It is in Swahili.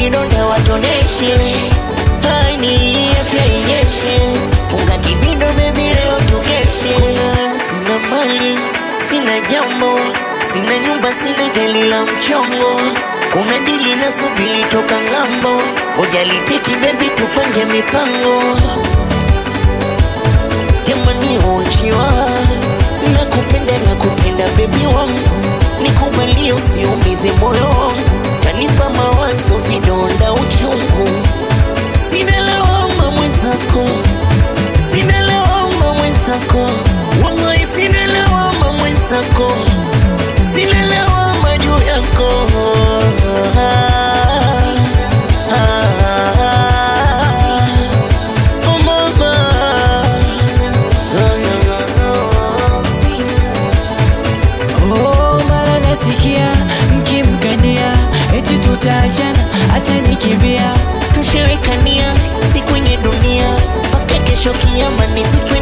vidonda watoneshe hani acha inyeshe funga kibindo bebi leo tukeshe Kuna sina mali sina jambo sina nyumba sina gari la mchongo kuna dili na subili toka ngambo ujalitiki bebi tupange mipango jamani uchiwa nakupenda nakupenda bebi wangu nikubalie usiumize moyo wangu tanipa mawazo vidonda uchungu sina lawama mwenzako sina lawama mwenzako wallahi sina lawama mwenzako sina lawama juu yako Oh, mama. Oh, mara nasikia mkimkania eti tutaachana hata nikimbia tushewekania siku yenye dunia mpaka kesho kiama ni siku